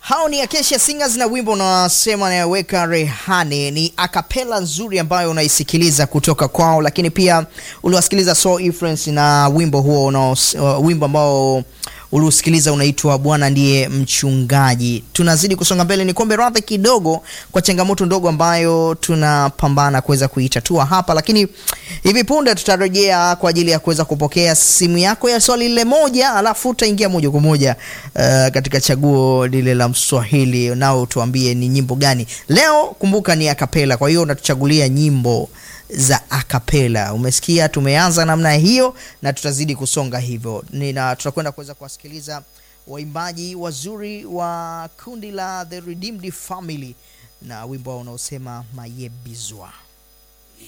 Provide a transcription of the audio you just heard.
Hao ni Acacia Singers na wimbo unasema anayeweka rehani. Ni akapela nzuri ambayo unaisikiliza kutoka kwao, lakini pia uliwasikiliza Soul Influence na wimbo huo una uh, wimbo ambao uliusikiliza unaitwa Bwana ndiye mchungaji. Tunazidi kusonga mbele, ni kombe radhi kidogo kwa changamoto ndogo ambayo tunapambana kuweza kuitatua hapa, lakini hivi punde tutarejea kwa ajili ya kuweza kupokea simu yako ya swali lile moja, alafu utaingia moja kwa moja uh, katika chaguo lile la Mswahili, nao tuambie ni nyimbo gani leo. Kumbuka ni akapela, kwa hiyo unatuchagulia nyimbo za akapela. Umesikia, tumeanza namna hiyo na tutazidi kusonga hivyo, na tutakwenda kuweza kuwasikiliza waimbaji wazuri wa kundi la The Redeemed Family na wimbo wao unaosema mayebizwa.